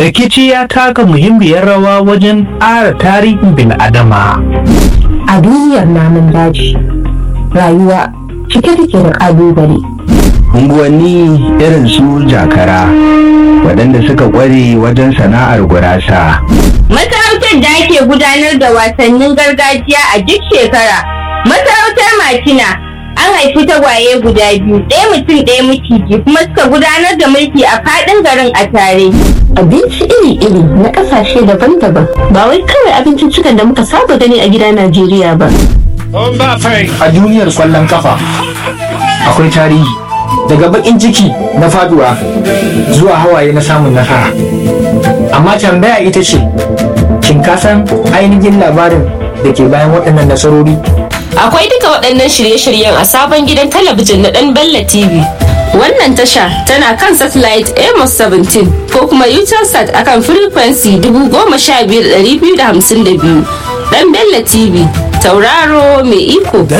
rikici ya taka muhimmiyar rawa wajen ƙara tarihin bil'adama. A duniyar namun daji, rayuwa cike take da ƙalubale. Unguwanni irin su jakara, waɗanda suka ƙware wajen sana'ar gurasa. Masarautar da ake gudanar da wasannin gargajiya a duk shekara. Masarautar Makina an haifi tagwaye guda biyu, ɗaya mutum ɗaya maciji kuma suka gudanar da mulki a faɗin garin a tare. Abinci iri-iri na ƙasashe daban-daban ba wai kawai abinciccikan da muka saba gani a gida Najeriya ba. A duniyar kwallon kafa akwai tarihi daga bakin ciki na faduwa zuwa hawaye na samun nasara. Amma tambaya ita ce, shin ka san ainihin labarin da ke bayan waɗannan nasarori? Akwai duka waɗannan shirye-shiryen a sabon gidan talabijin na ɗan Bella TV. Wannan tasha tana kan satellite Amos 17 ko kuma Utelsat akan frequency 15252. Ɗan Bella TV, tauraro mai iko.